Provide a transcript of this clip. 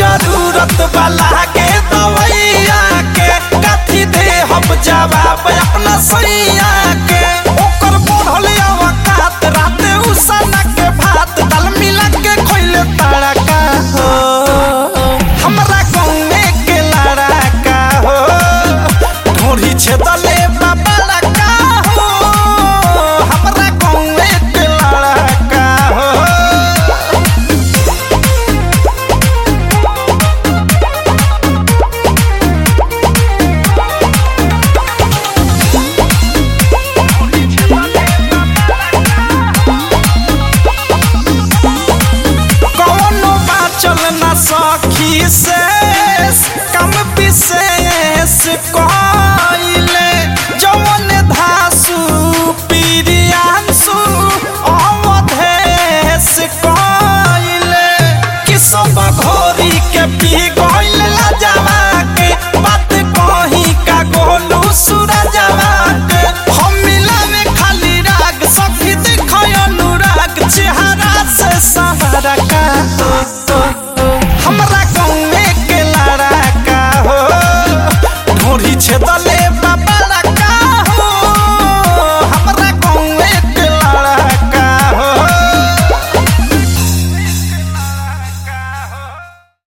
जरूरत वाला के दवैया के कथी दे हम जवाब अपना सैया के ओकर बढ़ल अवकात राते उसना के भात दाल मिला के खोइले तड़का हो हमरा गाँवे के लड़का हो ढोरी छेदले बाबा का हो हमरा गाँवे के लड़का हो कौनो बाचल न सखी से